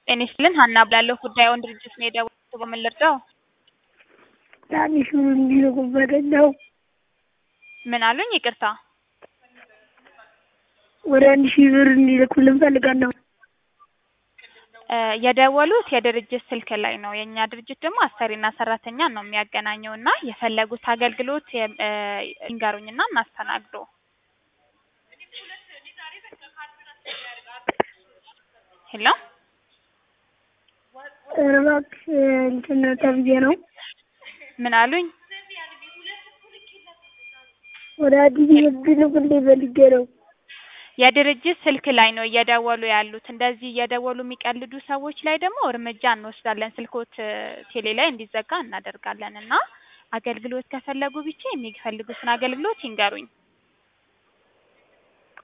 ጤና ይስጥልን ሀና እባላለሁ ጉዳዩን ድርጅት ነው የደወልኩት በምን ልርዳው? ትንሹ እንዲልኩበት ነው። ምን አሉኝ? ይቅርታ ወደ አንድ ሺህ ብር እንዲልኩልን ፈልጋለሁ። እ የደወሉት የድርጅት ስልክ ላይ ነው። የእኛ ድርጅት ደግሞ አሰሪና ሰራተኛን ነው የሚያገናኘው እና የፈለጉት አገልግሎት የ- እ ይንገሩኝና እናስተናግዶ። ሄሎ ኧረ እባክሽ እንትን ተብዬ ነው ምን አሉኝ? ወደ አዲስ እንዲልኩልኝ ፈልጌ ነው። የድርጅት ስልክ ላይ ነው እየደወሉ ያሉት። እንደዚህ እየደወሉ የሚቀልዱ ሰዎች ላይ ደግሞ እርምጃ እንወስዳለን። ስልኮት እ ቴሌ ላይ እንዲዘጋ እናደርጋለን እና አገልግሎት ከፈለጉ ብቻ የሚፈልጉትን አገልግሎት ይንገሩኝ።